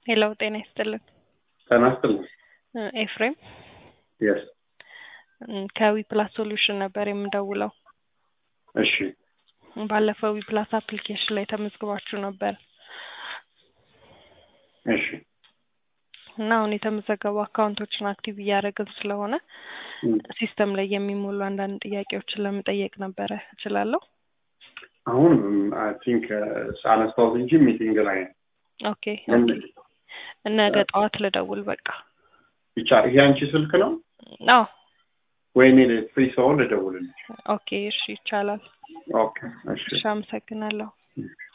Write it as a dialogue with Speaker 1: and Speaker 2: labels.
Speaker 1: ሄሎ ጤና ይስጥልን።
Speaker 2: ጤና ይስጥልን።
Speaker 1: እ ኤፍሬም
Speaker 2: የስ
Speaker 1: እ ከዊ ፕላስ ሶሉሽን ነበር የምደውለው።
Speaker 2: እሺ
Speaker 1: ባለፈው ዊ ፕላስ አፕሊኬሽን ላይ ተመዝግባችሁ ነበር
Speaker 2: እሺ
Speaker 1: እና አሁን የተመዘገቡ አካውንቶችን አክቲቭ እያደረግን ስለሆነ
Speaker 2: እም፣
Speaker 1: ሲስተም ላይ የሚሞሉ አንዳንድ ጥያቄዎችን ለመጠየቅ ነበረ። እችላለሁ?
Speaker 2: አሁን አይ ቲንክ ሳነስታውት እንጂ ሚቲንግ ላይ ነው።
Speaker 1: ኦኬ ኦኬ። ነገ ጠዋት ልደውል በቃ።
Speaker 2: ብቻ ይሄ አንቺ ስልክ ነው
Speaker 1: አዎ
Speaker 2: ወይ እኔ ፍሪ ሰውን ልደውልልሽ?
Speaker 1: ኦኬ እሺ ይቻላል።
Speaker 2: ኦኬ እሺ
Speaker 1: እሺ አመሰግናለሁ።
Speaker 2: እሺ